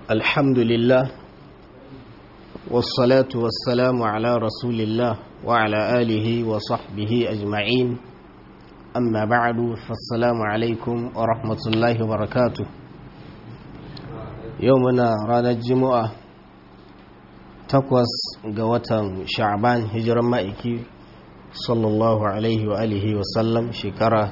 الحمد لله والصلاة والسلام على رسول الله وعلى آله وصحبه أجمعين أما بعد فالسلام عليكم ورحمة الله وبركاته يومنا رانا الجمعة تقوس قوة شعبان هجر مائكي صلى الله عليه وآله وسلم شكرا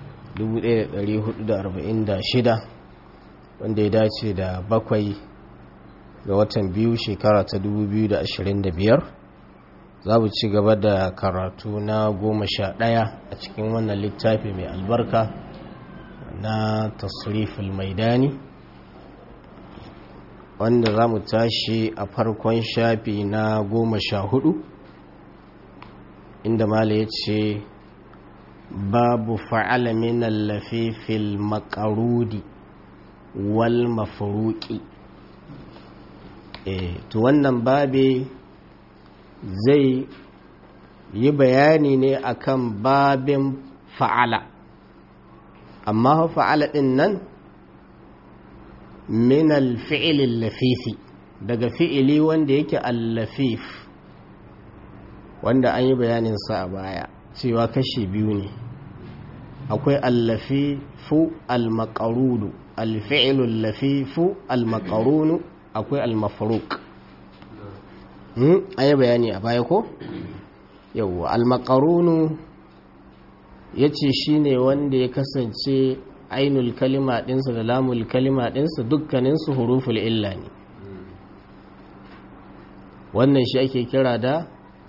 1446 wanda ya dace da bakwai ga watan biyu shekara ta 2025 za mu ci gaba da karatu na goma sha ɗaya a cikin wannan littafi mai albarka na tasriful maidani wanda za mu tashi a farkon shafi na goma sha hudu inda mala ya ce babu fa'ala min allafifil makarudi wal mafuruki e, to wannan babe zai yi bayani ne akan babin fa'ala amma fa'ala ɗin nan min alfi'ilin lafifi daga fi'ili wanda yake allafif wanda an yi bayaninsa a baya cewa kashi biyu ne akwai allafifu almakarudu alfi'ilu lafifu almakarunu akwai almafruk an yi bayani a baya ko yau almakarunu ya ce shi ne wanda ya kasance ainul kalima ɗinsa da lamul kalima ɗinsa dukkaninsu huruful illa ne wannan shi ake kira da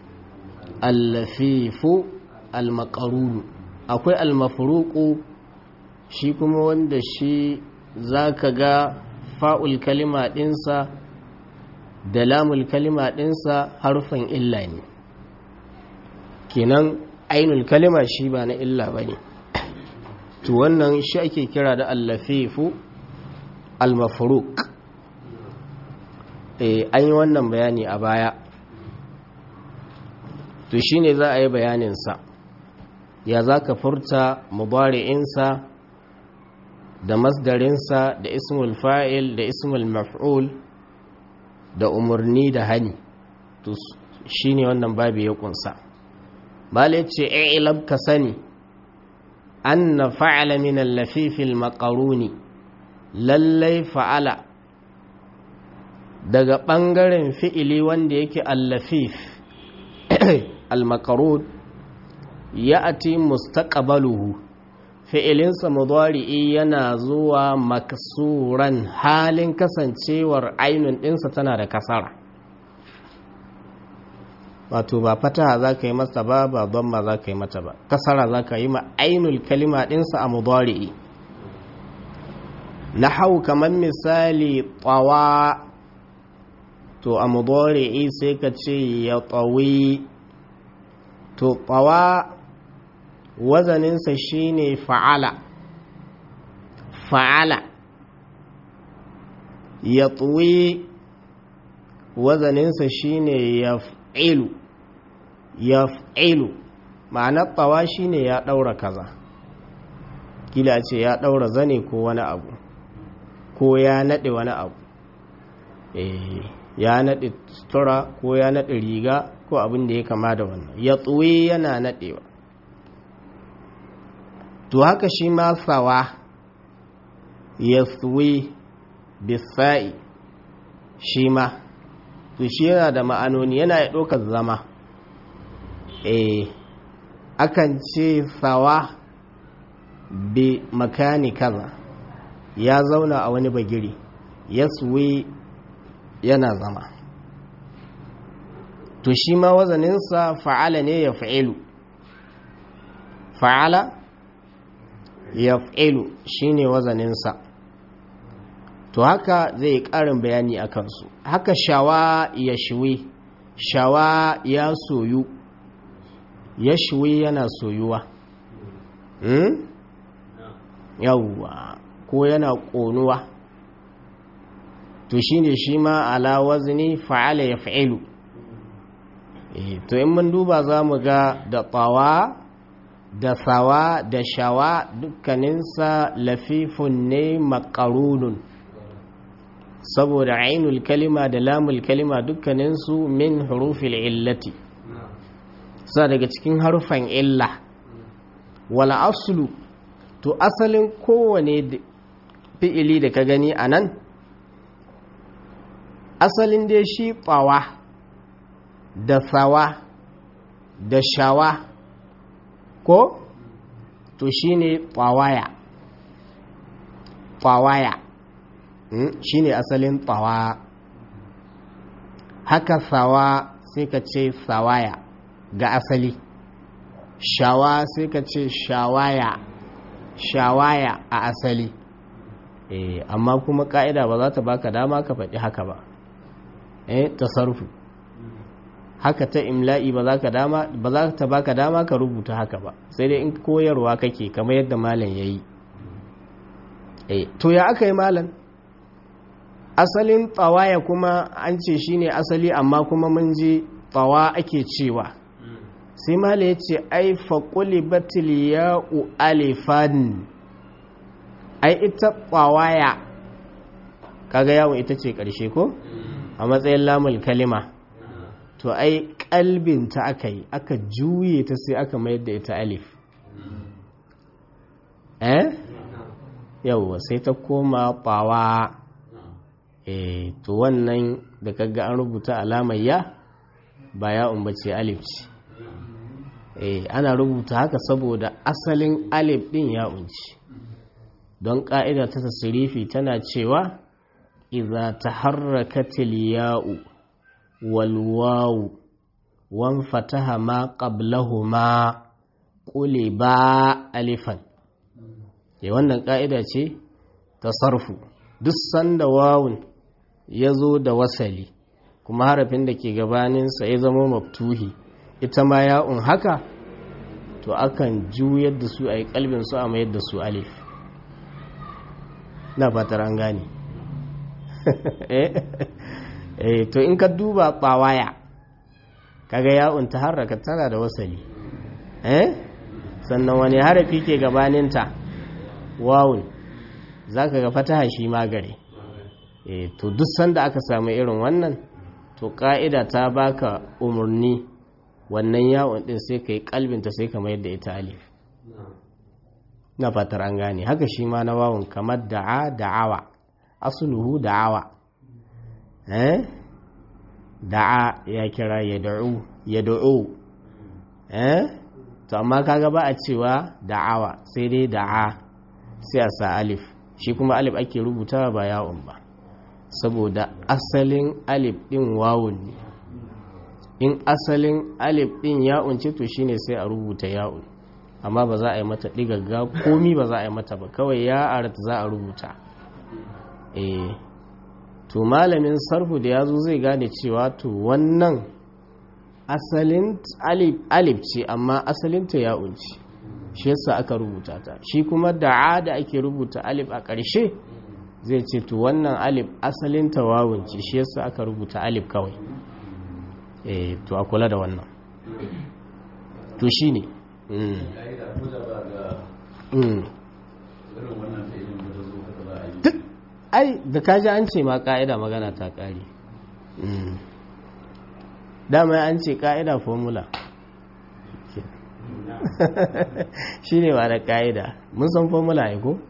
allafifu almakarunu akwai almafruku shi kuma wanda shi za ka ga fa'ul kalima ɗinsa da lamul kalima ɗinsa harfin illa ne kenan ainul kalima shi ba na illa ba ne to wannan shi ake kira da allafifu almafruk e, an yi wannan bayani a baya to shi ne za a yi bayaninsa ya za ka furta mubari'insa da masdarinsa da ismul fa'il da ismul maf'ul da umarni da hani to shi ne wannan babu ya kunsa bale ce ilab ka sani an na fa'ala min allafifil makaruni lallai fa'ala daga ɓangaren fi'ili wanda yake allafif al-makarun ya ati mustaqbaluhu fi'ilinsa mudari'i yana zuwa maksuran halin kasancewar ainun ɗinsa tana da kasara wato ba fataha za ka yi masa ba ba ma za ka yi mata ba kasara za ka yi ma ainul kalima ɗinsa a mudari'i na hau kamar misali tsawa to a mudari'i sai ka ce ya tsawi to tsawa wazaninsa shine fa'ala fa'ala ya tsuwi wazaninsa shine ya fi'ilu ya fi'ilu ma'anar tsawa shine ya ɗaura kaza kila ce ya ɗaura zane ko wani abu ko ya naɗe wani abu ya naɗe sutura ko ya naɗe riga ko abin da ya kama da wannan ya tsuwi yana naɗewa to haka shi ma sawa ya tsuwi bisa'i shi ma to shi yana da ma'anoni yana ya ɗaukar zama eh akan ce sawa bi makani kaza ya zauna a wani bagiri ya tsuwi yana zama to shi ma wazaninsa fa'ala ne ya fa'ilu fa'ala yaf'ilu shine wazaninsa to haka zai ƙarin bayani a kansu haka shawa ya shiwi shawa ya soyu ya shiwi yana soyuwa hmm? yawwa ko yana ƙonuwa to shine shi ma ala wazni fa'ala yaf'ilu e, to in mun duba za mu ga da tsawa da sawa da shawa dukkaninsa lafifun ne makarunun saboda ainul kalima da lamul kalima dukkaninsu min hurufil illati sa daga cikin harufan illa wala aslu to asalin kowane fi'ili da ka gani a nan asalin dai shi ɓawa da tsawa da shawa ko to shi ne ɓawaya ɓawaya shi ne asalin ɓawa haka tsawa sai ka ce tsawaya ga asali shawa sai ka ce shawaya shawaya a asali eh amma kuma ka'ida ba za ta baka dama ka faɗi haka ba eh tasarrufu haka ta imla'i ba za ka dama ba za ta baka dama ka rubuta haka ba sai dai in koyarwa kake kamar yadda malam yayi eh to ya aka yi malam asalin tsawaya kuma an ce shine asali amma kuma mun ji tsawa ake cewa sai mala ya ce ai faƙuli batil ya'u alifan ai ita ƙwawaya kaga yawon ita ce ƙarshe ko a matsayin lamul kalima to ai ƙalbinta aka yi aka juye ta sai aka mayar da ita alif eh yauwa sai ta koma ƙwawa eh to wannan da kaga an rubuta alamar ya ba ya'un bace alif ce eh ana rubuta haka saboda asalin alif din ya unci don ka'ida ta tasrifi tana cewa idza taharrakatil ya'u wal wawu wan fataha ma qablahuma quliba alifan eh wannan ka'ida ce ta sarfu duk sanda wawun ya zo da wasali kuma harafin da ke gabaninsa ya zama maftuhi ita ma ya'un haka to akan juyar da su a yi kalbin su a mayar da su alif na fatar an gane eh to in ka duba ɓawaya kaga ya'un ta harraka tana da wasali eh sannan wani harafi ke gabaninta wawun za ka ga fataha shi magare eh to duk sanda aka samu irin wannan to ƙa'ida ta baka umarni wannan yawon din sai ka yi kalbinta sai ka mayar da ita alif na fatar an gane haka shi ma na wawon kamar da'a da'awa asuluhu da'awa eh da'a ya kira ya da'u ya da'u eh to amma kaga ba a cewa da'awa sai dai da'a sai a sa alif shi kuma alif ake rubutawa ba yawon ba saboda asalin alif din wawun ne in asalin alif din ya'un ce to shine sai a rubuta ya'un amma ba za a yi mata digagga komi ba za a yi mata ba kawai ya arata za a rubuta eh to malamin sarfu da yazo zai gane cewa to wannan asalin alif alif ce amma asalin ta ya'un ce shi yasa aka rubuta ta shi kuma da'a da ake rubuta alif a ƙarshe zai ce to wannan alif asalin ta wawun ce shi yasa aka rubuta alif kawai eh to a kula da wannan to shine duk ai da kaji an ce ma ka'ida magana ta kare dama an ce ka'ida formula shi ne ba da ka'ida mun san formula ya ko?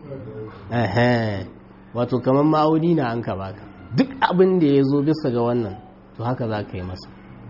wato kamar ma'auni na an ka baka duk abin da ya zo bisa ga wannan to haka za ka yi masa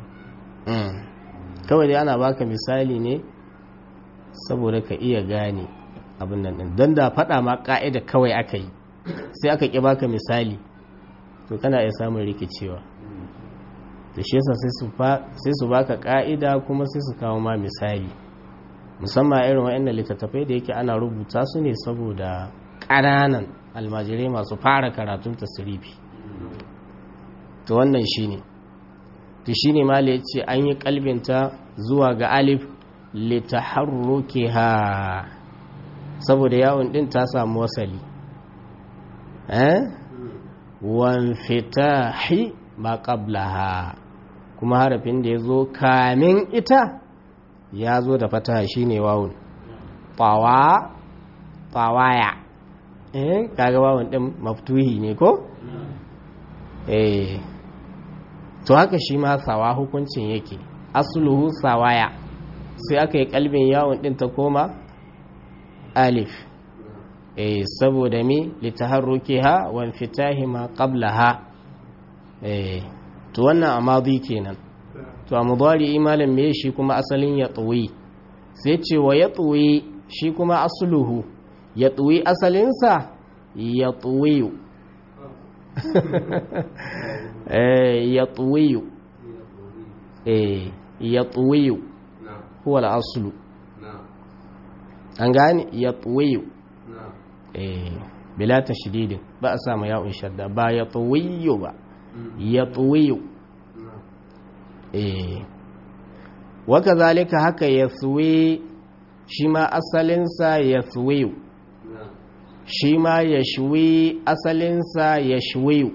kawai dai ana baka misali ne saboda ka iya gane abin nan din don da faɗa ma ƙa'ida kawai aka yi sai aka ƙi baka misali to kana iya samun rikicewa da shi yasa sai su baka ƙa'ida kuma sai su kawo ma misali musamman irin waɗannan littattafai da yake ana rubuta su ne saboda ƙananan almajirai masu fara karatun tasirifi to wannan shi ne to shi ne mala ya ce an yi kalbinta zuwa ga alif litaharruki ha saboda yawon din ta samu wasali eh wan fitahi ma qablaha kuma harafin da ya zo kamin ita ya zo da fataha shine wawun tawa tawaya eh kaga wawun din maftuhi ne ko eh to haka shi ma sawa hukuncin yake asluhu sawaya sai aka yi kalbin yawon din ta koma alif eh saboda mi litaharrukiha wa infitahi ma qablaha eh to wannan amadi kenan to a mudari imalan me shi kuma asalin ya tsuwi sai ce wa ya tsuwi shi kuma asluhu ya tsuwi asalinsa ya tsuwiyu ya tsuwiyu ya tsuwiyu huwa al'aslu an gane ya tsuwiyu bila ta shididin ba a samu yawon shadda ba ya tsuwiyu ba ya tsuwiyu waka zalika haka ya tsuwi shi ma asalinsa ya tsuwiyu shi ma ya shuwi asalinsa ya shuwiyu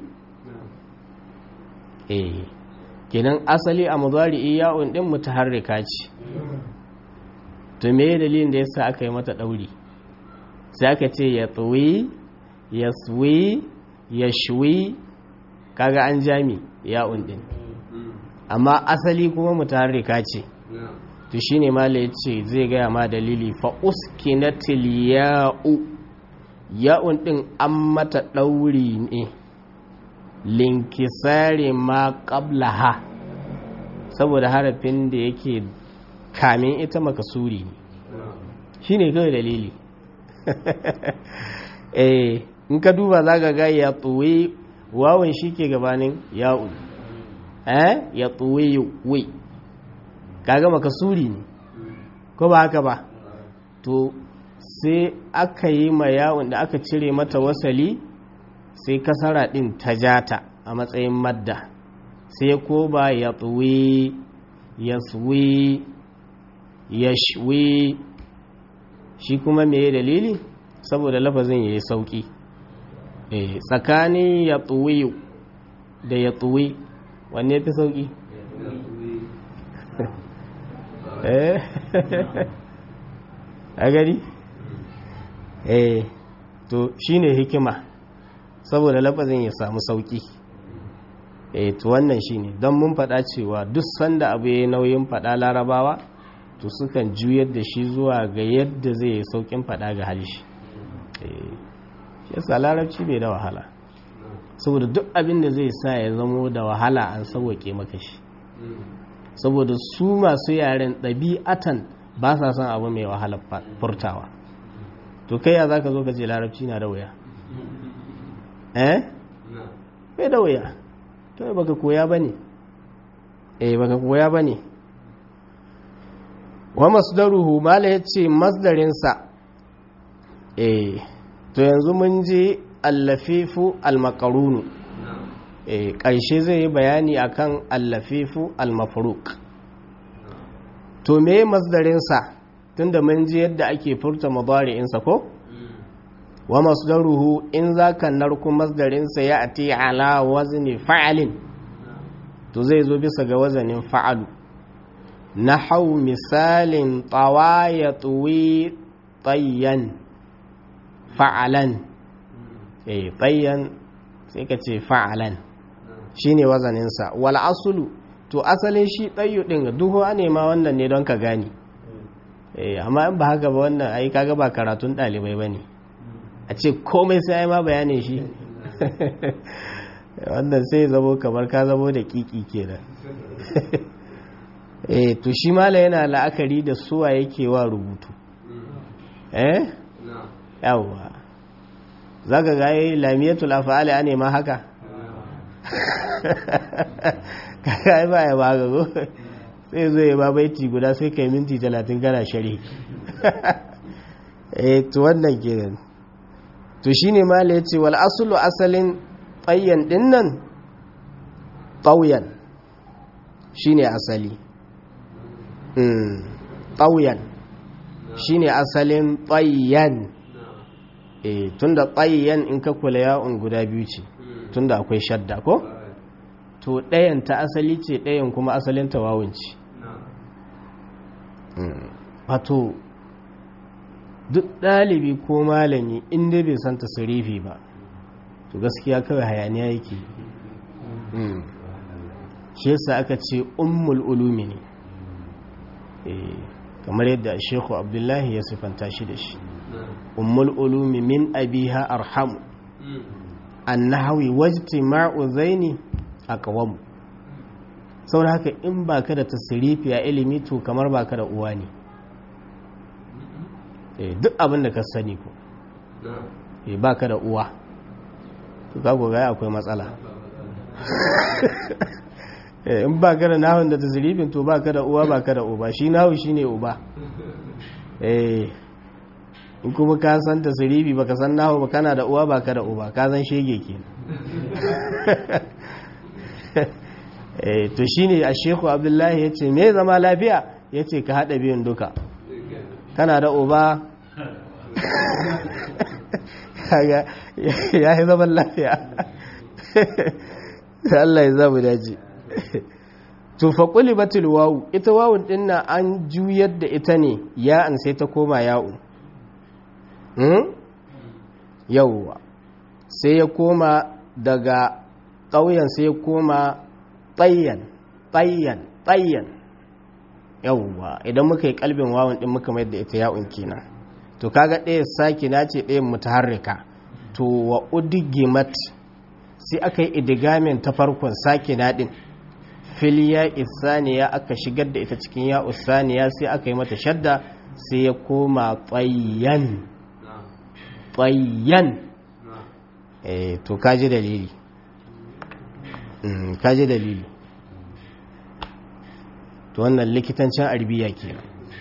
eh kenan asali a mudari iya'un din mutaharrika ce to me dalilin da yasa aka yi mata dauri sai aka ce ya tsuwi ya suwi ya shuwi kaga an jami ya'un din amma asali kuma mutaharrika ce to shine mala yace zai gaya ma dalili fa uskinatil ya'u ya'un ɗin an mata ɗauri ne linkisari ma ha saboda harafin da yake kamin ita makasuri ne shi ne kawai dalili eh in ka duba za ga ga ya tsuwe wawan shi ke gabanin ya'un eh ya tsuwe wi kaga makasuri ne ko ba haka ba to sai aka yi ma yawon da aka cire mata wasali sai kasara ɗin ta jata a matsayin madda sai ko ba ya tsuwi ya tsuwi ya shwi shi kuma me dalili saboda lafazin ya yi sauƙi tsakanin ya tsuwi da ya tsuwi wanne fi sauƙi a gari? eh to shine hikima saboda lafazin ya samu sauki eh to wannan shine don mun faɗa cewa duk sanda abu ya nauyin faɗa larabawa to sukan juyar da shi zuwa ga yadda zai yi saukin faɗa ga halishi eh yasa larabci bai da wahala saboda duk abin da zai sa ya zamo da wahala an sauwake maka shi saboda su masu yaren ɗabi'atan ba sa son abu mai wahala furtawa to kai ya za ka zo ka ce larabci na da wuya eh bai da wuya to baka koya ba ne eh baka koya ba ne wa masdaruhu mala ya ce masdarinsa eh to yanzu mun je allafifu almakarunu eh ƙarshe zai yi bayani akan allafifu almafruk to me masdarinsa tunda mun ji yadda ake furta mudari'insa ko wa masdaruhu in zaka narku masdarinsa ya ati ala wazni fa'alin to zai zo bisa ga wazanin fa'alu nahau misalin tawa ya tuwi tayyan fa'alan eh tayyan sai ka ce fa'alan shine wazaninsa wal asulu to asalin shi tayyu din duhu ne ma wannan ne don ka gani eh amma in ba haka ba wannan ai kaga ba karatun dalibai bane a ce komai sai ai ma bayanin shi wannan sai zamo kamar ka zamo da kiki kenan eh to shi mala yana la'akari da suwa yake wa rubutu eh yawa zaka ga yi lamiyatul af'ali ane ma haka kaga ai ba ya ba ga go sai zo ya ba baiti guda sai kai minti 30 kana shari eh to wannan kenan to shine mala yace wal aslu asalin tayyan dinnan tawyan shine asali mm tawyan shine asalin tayyan eh tunda tayyan in ka kula ya'un guda biyu ce tunda akwai shadda ko to ɗayan ta asali ce ɗayan kuma asalin tawawun ce wato duk ɗalibi ko malami inda bai san tasirifi ba to gaskiya kawai hayaniya yake shi yasa aka ce ummul ulumi ne kamar yadda shekhu abdullahi ya sifanta shi da shi ummul ulumi min abiha arhamu annahawi wajtima'u zaini aqwam saboda haka in baka da tasrifi a ilimi to kamar baka da uwa ne duk abin da ka sani ko baka da uwa to ka ga akwai matsala in ba ka da nahun da tasirifin to ba ka da uwa ba ka da uba shi nahu shi ne uba in kuma ka san tasirifi ba ka san nahu ba kana da uwa ba ka da uba ka san shege ke to shi ne a sheku abdullahi ya ce me zama lafiya ya ce ka haɗa biyun duka kana da uba ya yi zaman lafiya Allah ya zamu daji to fa qulibatil wawu ita wawun din nan an juyar da ita ne ya an sai ta koma ya'u hmm yawwa sai ya koma daga ƙauyen sai ya koma tayyan tayyan tayyan yawwa idan muka yi kalbin wawun din muka mayar da ita ya'un kenan to kaga ɗaya sakina ce ɗayan mutaharrika to wa udigimat sai aka yi idigamin ta farkon sakina din filiya isaniya aka shigar da ita cikin ya usaniya sai aka yi mata shadda sai ya koma tsayyan tsayyan eh to kaji dalili kaji dalili to wannan likitancin arbiya kenan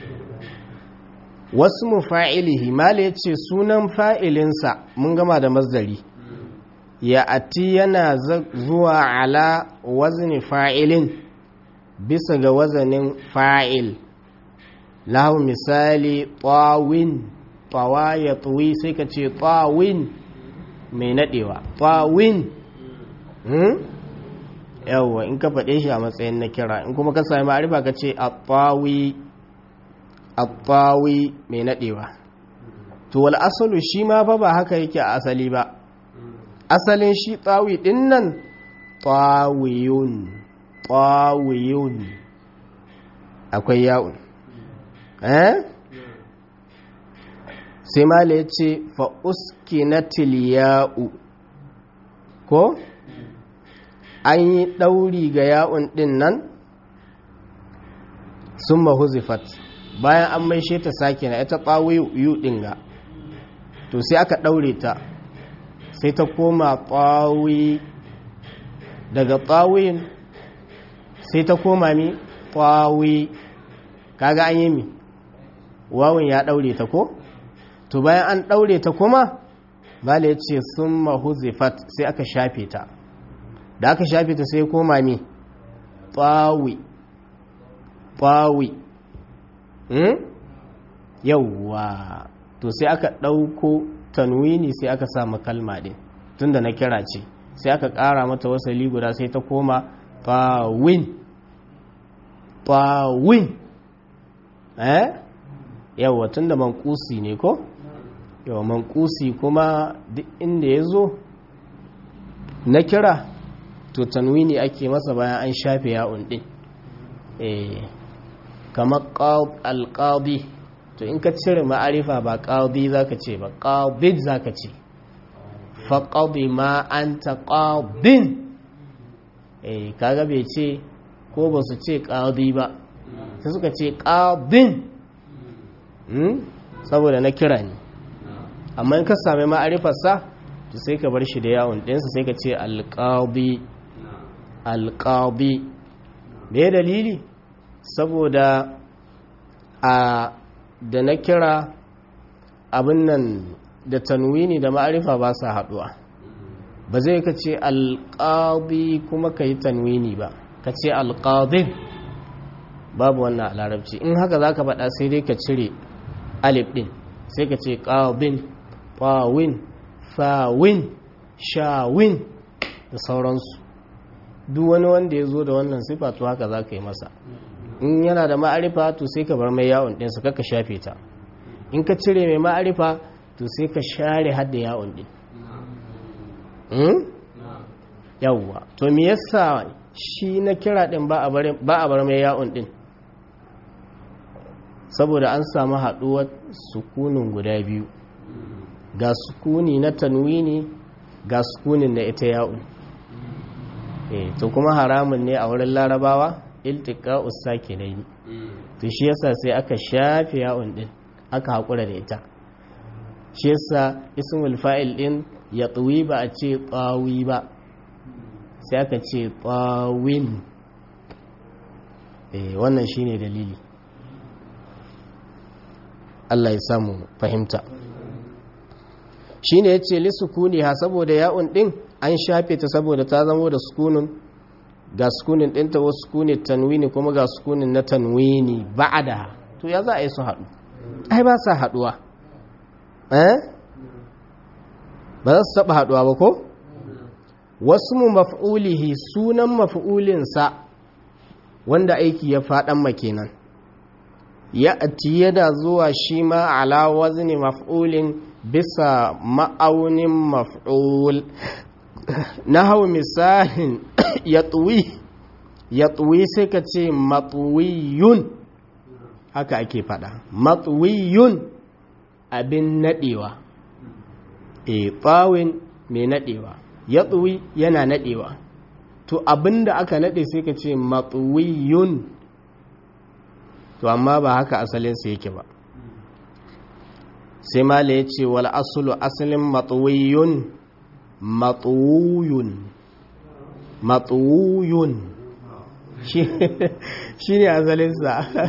wasu mu fa'ilihi mala ya ce sunan fa'ilinsa mun gama da mazdari ya ati yana zuwa ala wazni fa'ilin bisa ga wazanin fa'il lahu misali tawin tawa ya tuwi sai ka ce tawin mai nadewa tawin yawwa in ka faɗe shi a matsayin na kira in kuma ka sami ma'arifa ka ce a tawi mai nadewa to wal asalu shi ma fa ba haka yake a asali ba asalin shi tsawi ɗin nan tsawiyun tsawiyun akwai yawon eh sai mala ya ce fa'uski na tiliya'u ko an yi ɗauri ga yawon ɗin nan sun mahuzifat bayan an maishe ta sake na ita tsawiyu ɗin ga to sai aka ɗaure ta sai ta koma tsawi daga tsawin sai ta koma mi tsawi kaga an yi mi wawun ya daure ta ko to bayan an daure ta kuma bala ya ce sun mahuzifat sai aka shafe ta da aka shafe ta sai koma mi tsawi tsawi yauwa to sai aka ɗauko tanwini sai aka samu kalma din tunda na kira ce sai aka ƙara mata wasali guda sai ta koma fawin fawin eh yawa tunda mankusi ne ko yawa mankusi kuma duk inda ya zo na kira to tanwini ake masa bayan an shafe ya'un din eh kamar alƙadi to in ka cire ma'arifa ba ƙadi za ka ce ba ƙadid za ka ce faƙaɗi ma an ta ƙadin eh kaga bai ce ko ba su ce ƙadi ba sai suka ce ƙadin saboda na kira ne amma in ka sami ma'arifarsa to sai ka bar shi da yawon ɗinsa sai ka ce alƙadi alƙadi me dalili saboda a da na kira abin nan da tanwini da ma'arifa ba sa haɗuwa ba zai ka ce alƙadi kuma ka yi tanwini ba ka ce alƙadin babu wannan a larabci in haka za ka faɗa sai dai ka cire alif ɗin sai ka ce ƙadin ɓawin fawin shawin da sauransu duk wani wanda ya zo da wannan sifa to haka za ka yi masa in yana da ma'arifa to sai ka bar mai yawon ɗinsa kaka shafe ta in ka cire mai ma'arifa to sai ka share hadda yawon ɗin yawwa to me yasa shi na kira din ba a bar mai ya'un din saboda an samu haɗuwar sukunin guda biyu ga sukuni na tanwini ga sukunin na ita ya'un e to kuma haramun ne a wurin larabawa iltika usaki ne to shi yasa sai aka shafe ya'un din aka haƙura da ita shi yasa ismul fa'il din ya tsuwi ba a ce tsawi ba sai aka ce tsawin e wannan shine dalili Allah ya samu fahimta shine yace li sukuni ha saboda ya'un din an shafe ta saboda ta zamo da sukunin ga sukunin dinta wasu sukunin tanwini kuma ga sukunin na tanwini ba'da to ya za a yi su haɗu ai ba sa haɗuwa eh ba za su taɓa haɗuwa ba ko wasu mu maf'ulihi sunan maf'ulinsa wanda aiki ya faɗan makenan ya ati yana zuwa shi ma ala wazni maf'ulin bisa ma'aunin maf'ul na hau misalin ya tuwi ya tuwi sai ka ce matuwiyun haka ake fada matuwiyun abin nadewa e tsawin mai nadewa ya tuwi yana nadewa to abin da aka nade sai ka ce matuwiyun to amma ba haka asalinsa yake ba sai mala ya ce wal asulu asalin matuwiyun matuwuyun matuwuyun shi ne asalinsa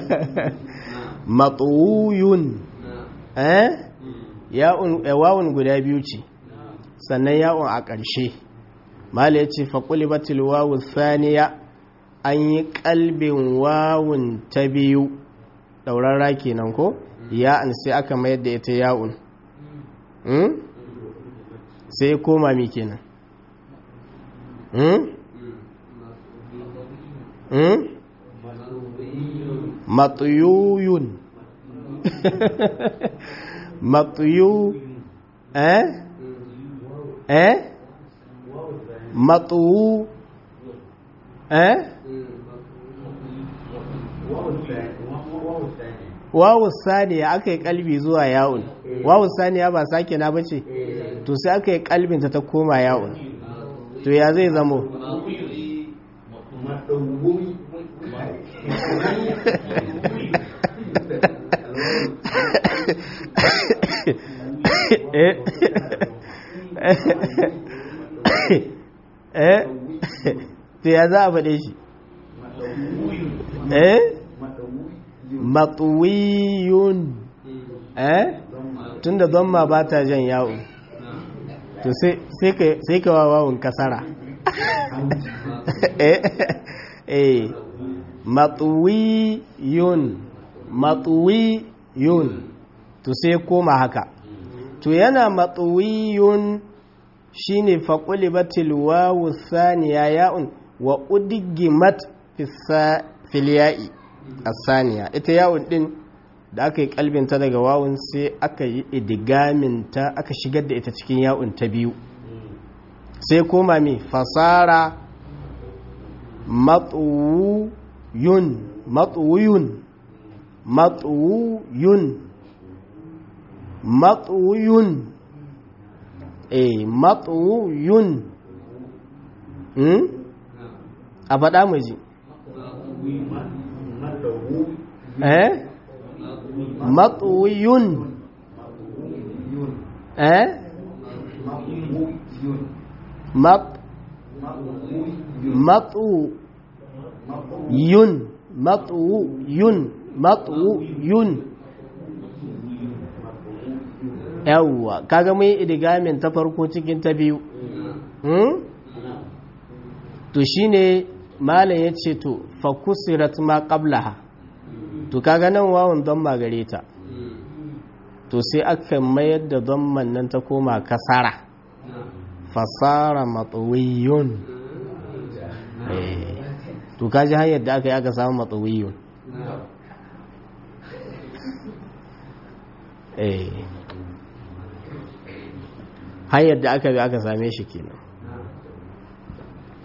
matuwuyun eh yawon guda biyu ce sannan yawon a ƙarshe mala ya ce faƙuli batil wawun saniya an yi ƙalbin wawun ta biyu ɗaurarra kenan ko ya'an sai aka mayar da ita ya'un sai koma mi kenan matuyuyun matuyu eh eh matuwu eh wawu saniya aka yi kalbi zuwa yawon wawu saniya ba sake na bace to sai aka yi kalbinta ta koma yawon to ya zai zamo eh to ya za a faɗe shi eh matsuwiyun eh tunda don ma ba ta jan yawo to sai ka wawawun kasara eh matsuwiyun matsuwiyun to sai koma haka to yana matsuwiyun shine faƙuli batil wawu saniya ya'un wa udigimat filiya'i asaniya ita yawon din da aka yi kalbinta daga wawun sai aka yi idigaminta aka shigar da ita cikin yawon ta biyu sai koma mai fasara matsuwuyun matsuwuyun matsuwuyun matsuwuyun eh matsuwuyun a faɗa mu ji eh matsuwiyun eh mat matsuwiyun matsuwiyun matsuwiyun yawwa kaga mai idigamin ta farko cikin ta biyu to shine malam ya ce to fakusirat ma qablaha to kaga nan wawun don magare ta to sai aka mayar da don nan ta koma kasara fasara matsuwiyun to kaji hanyar da aka yi aka samu matsuwiyun hanyar da aka bi aka same shi kenan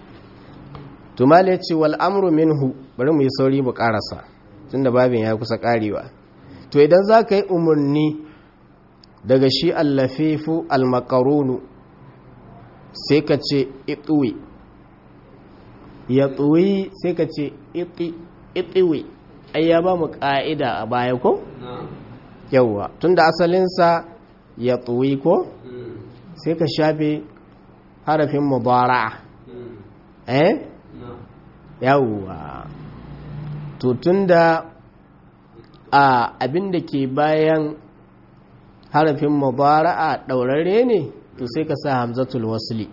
tumali ya ce wal amru minhu bari mu yi sauri mu karasa tunda babin ya kusa karewa to idan za ka yi umarni daga shi allafifu almakarunu sai ka ce ituwi ya tsuwi sai ka ce itiwi ai ya ba mu ƙa'ida a baya ko? yauwa tunda asalinsa ya tsuwi ko? sai ka shafe harafin mubara'a eh? yauwa to tunda a abin da ke bayan harafin mubara'a ɗaurare ne to sai ka sa hamzatul wasli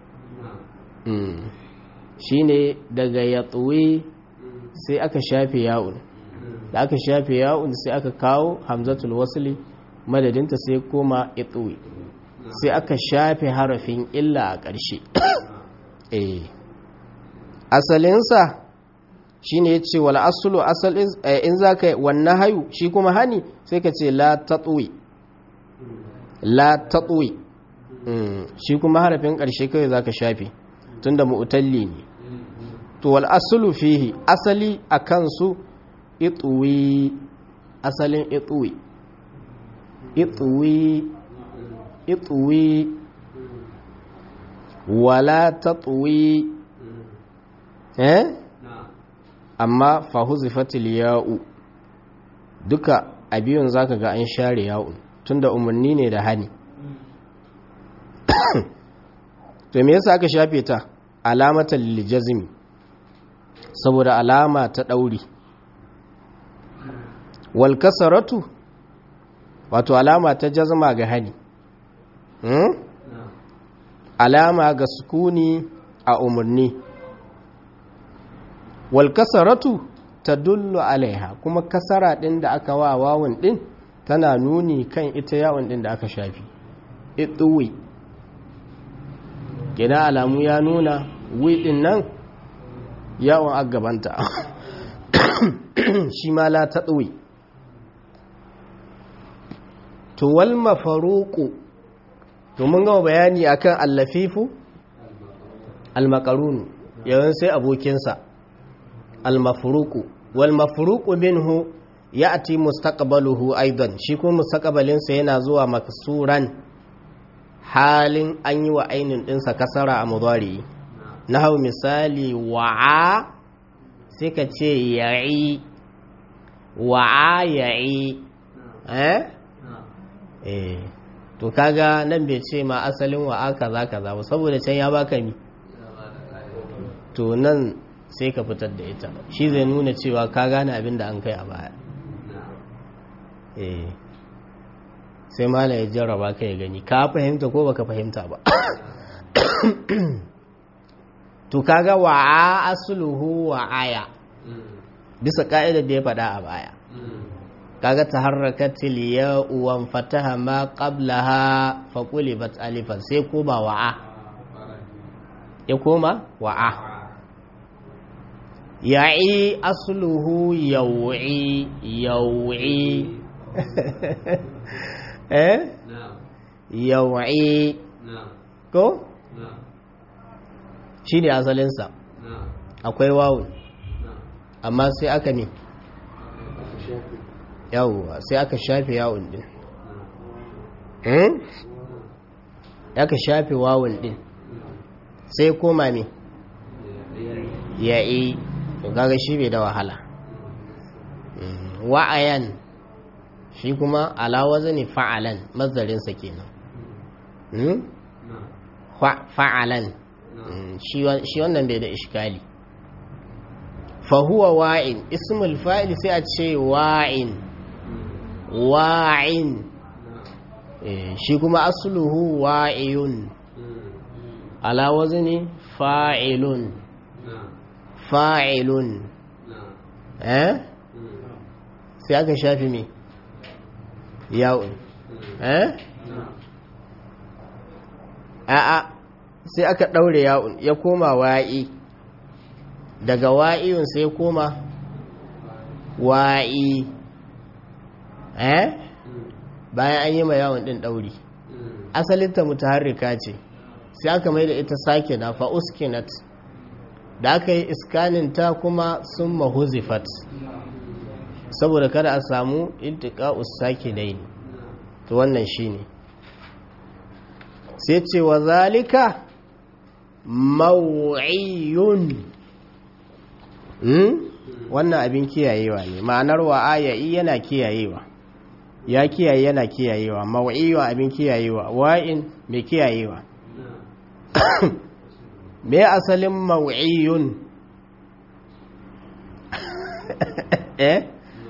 shi ne daga ya sai aka shafe ya'un da aka shafe ya'un sai aka kawo hamzatul wasli madadinta sai koma itsuwi sai aka shafe harafin illa a ƙarshe asalinsa shi ne ya ce wal asulu asalin in za ka wannan hayu shi kuma hani sai ka ce la tatsuwi la tatsuwi shi kuma harafin ƙarshe kawai za ka shafe tun da mu'utalli ne to wal asulu fihi asali a kansu itsuwi asalin itsuwi itsuwi itsuwi wala tatsuwi eh amma fahuzifatil ya'u duka a biyun zaka ga an share ya'un tunda umarni ne da hani to me yasa aka shafe ta alamatan liljazmi saboda alama ta dauri wal kasaratu wato alama ta jazma ga hani hmm? alama ga sukuni a umarni wal kasaratu tadullu alaiha kuma kasara din da aka wa wawun din tana nuni kan ita yawon din da aka shafi ituwi gina alamu ya nuna wi din nan yawon agabanta shi ma la taɗuwi to wal mafaruku to mun gama bayani akan allafifu almakarunu yawan sai abokinsa almafuruku wal mafuruku minhu ya'ti mustaqbaluhu aidan shi kuma mustaqbalinsa yana zuwa maksuran halin an yi wa ainin dinsa kasara a mudari nahau misali wa'a sai ka ce ya'i wa'a ya'i eh eh to kaga nan bai ce ma asalin wa'a kaza kaza ba saboda can ya baka mi to nan sai ka fitar da ita shi zai nuna cewa ka gane abin da an kai a baya eh sai mala ya jarraba ka ya gani ka fahimta ko baka fahimta ba to kaga wa'a asluhu wa'aya bisa ka'idar da ya faɗa a baya kaga taharrakatil ya'u wa fataha ma qablaha fa qulibat alifan sai koma wa'a ya koma wa'a ya'i asluhu yaw'i yaw'i eh yaw'i ko shi ne asalinsa akwai wawun amma sai aka ne yawwa sai aka shafe yawun din aka shafe wawun din sai koma ne ya'i gaga shi bai da wahala wa'ayan shi kuma alawaza ne fa'alan mazarinsa kenan fa'alan shi wannan bai da ishkali fahuwa wa'in ismul fa'il sai a ce wa'in wa'in shi kuma asluhu wa'iyun alawaza ne fa'ilun fa'ilun eh sai aka shafi me yawon eh a'a sai aka ɗaure yawon ya koma wa'i daga wa'iyun sai koma wa'i eh bayan an yi ma yawon ɗin ɗauri asalinta mutaharrika ce sai aka mai da ita sake na fa'uskinat da aka yi iskanin ta kuma sun mahuzifat saboda kada a samu intika usaki daini to wannan shine sai ce wa zalika maw'iyun wannan abin kiyayewa ne ma'anar wa ayayi yana kiyayewa ya kiyaye yana kiyayewa maw'iwa abin kiyayewa wa'in mai kiyayewa me asalin maw'iyun eh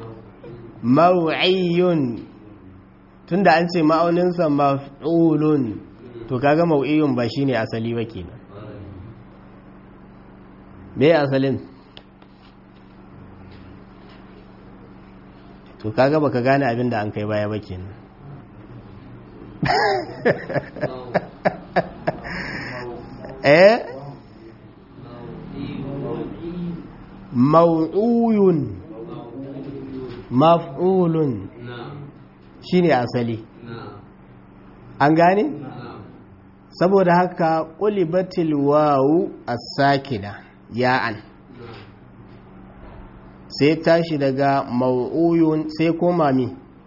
maw'iyun tunda an ce ma'auninsa maf'ulun to kaga maw'iyun ba shine asali ba kenan me asalin to kaga baka gane abin da an kai baya ba kenan eh maw'uyun maf'ulun shine asali an gane saboda haka qulibatil wawu as-sakina ya'an sai tashi daga maw'uyun sai koma mi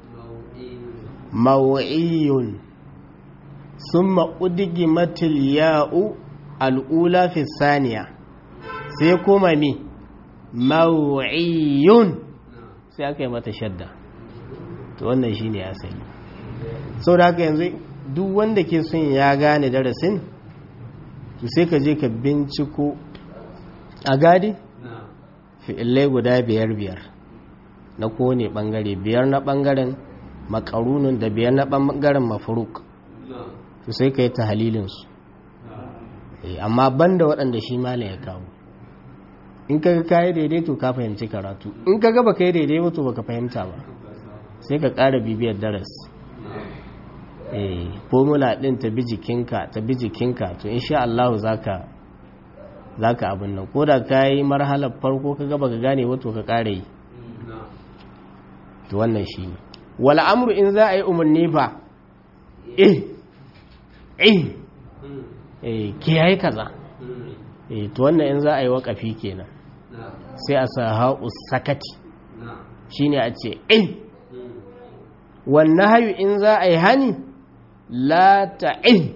maw'iyun summa udgimatil ya'u al'ula fi saniya sai koma mi maw'iyun sai aka yi mata shadda to wannan shine asali sau da haka yanzu duk wanda ke son ya gane darasin to sai ka je ka binciko a gadi fi'illai guda biyar biyar na kone bangare biyar na bangaren makarunun da biyar na bangaren mafuruk to sai ka yi ta halilinsu amma banda waɗanda shi malam ya kawo in ka ka yi daidai to ka fahimci karatu in ka gaba ka yi daidai wato baka fahimta ba sai ka ƙara bibiyar daras eh formula ɗin ta bi jikinka ta bi jikinka to insha Allah zaka zaka abin nan ko da ka yi marhalar farko ka gaba ka gane wato ka ƙara yi to wannan shi ne wal amru in za a yi umarni fa eh eh eh kiyaye kaza eh to wannan in za a yi waƙafi kenan sai a sa ha'u sakati shine a ce eh wannan hayu in za a yi hani la ta'in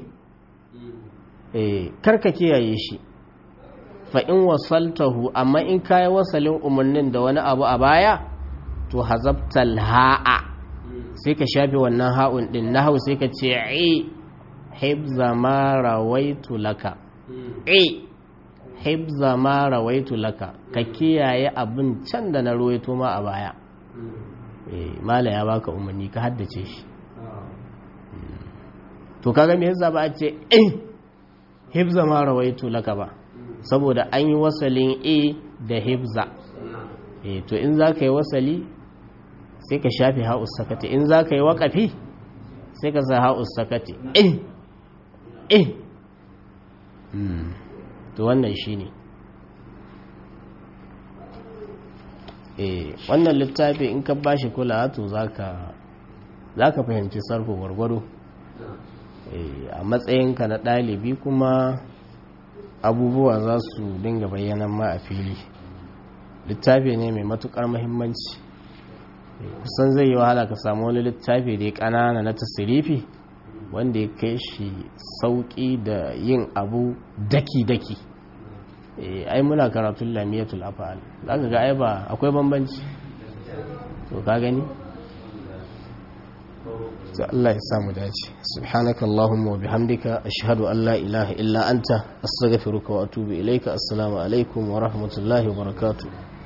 eh karka kiyaye shi fa in wasaltahu amma in kai wasalin umarnin da wani abu a baya to hazabtal ha'a sai ka shafe wannan ha'un din nahau sai ka ce ai hibza ma rawaitu laka ai hibza ma rawaitu laka ka kiyaye abin can da na ruwaito ma a baya mala ya baka umarni ka haddace shi to kaga me yasa ba a ce eh hibza ma rawaitu laka ba saboda an yi wasalin a da hibza eh to in za ka yi wasali sai ka shafi ha'us sakati in za ka yi waƙafi sai ka sa ha'us sakati eh eh to wannan shi ne wannan littafi in ka bashi kula to za ka fahimci sarfa gwargwado a matsayinka na ɗalibi kuma abubuwa za su dinga bayyana ma a fili littafi ne mai matukar mahimmanci kusan zai yi wahala ka samu wani littafi da ya ƙanana na tasirifi wanda ya kai shi sauƙi da yin abu daki-daki ai muna karatun lamiyatul afa'al za ka ga ai ba akwai bambanci to ka gani to Allah ya samu dace subhanaka allahumma wa bihamdika ashhadu an la ilaha illa anta astaghfiruka wa atubu ilayka assalamu alaikum wa rahmatullahi wa barakatuh